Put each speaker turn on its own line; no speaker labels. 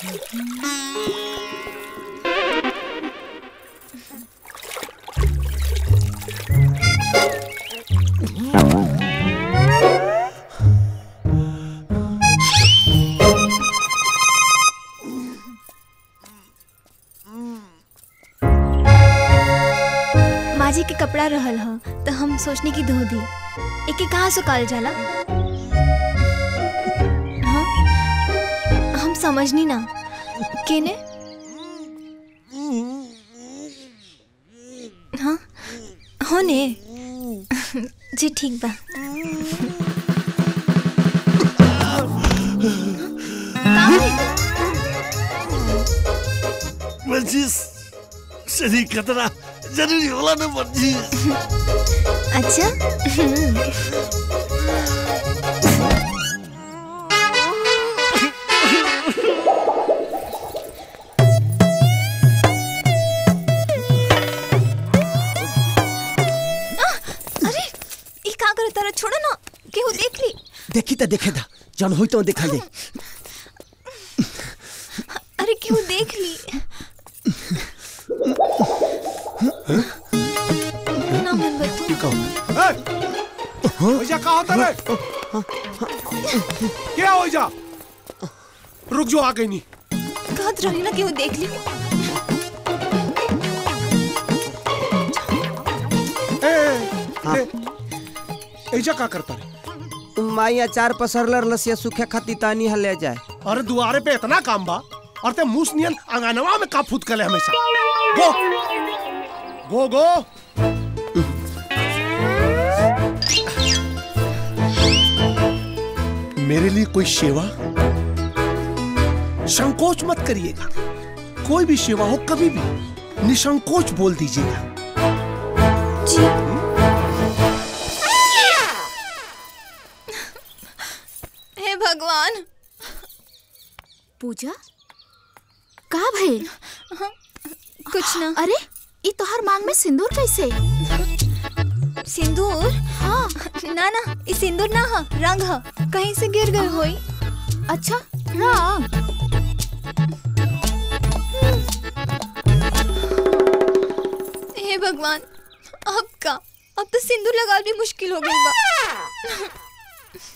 माँ जी के कपड़ा रहल ह तो हम सोचने की धो दी एके कहाँ सुखाल जाला हाँ? हम समझनी ना केने हाँ हो ने जी ठीक बा का भइल?
मंजीस शरीर खतरा जरूरी होला ना मंजीस
अच्छा आह, अरे ई का करे तारा छोड़ो ना केहू देख ली
देखी तो देखे था जन हुई तो देखा ले
अरे केहू देख ली ना मन बतू
ओइजा का होता रे क्या ओइजा रुक जो आ गई नी
कहत रही ना केहू देख ली
ए, ए, ए, एइजा का करता रे
माई अचार पसरलर लसिया सूखे खाती तानी हले जाए
अरे दुआरे पे इतना काम बा और ते मूस नियन अंगनवा में का फूट कले हमेशा गो गो गो मेरे लिए कोई सेवा संकोच मत करिएगा कोई भी सेवा हो कभी भी निसंकोच बोल दीजिएगा
हे भगवान
पूजा का भइल
कुछ ना
अरे ई तोहर मांग में सिंदूर कैसे
सिंदूर
हाँ
ना ना ई सिंदूर ना ह रंग ह कहीं से गिर गए होई
अच्छा रंग
हे भगवान अब का अब तो सिंदूर लगा भी मुश्किल हो गई बा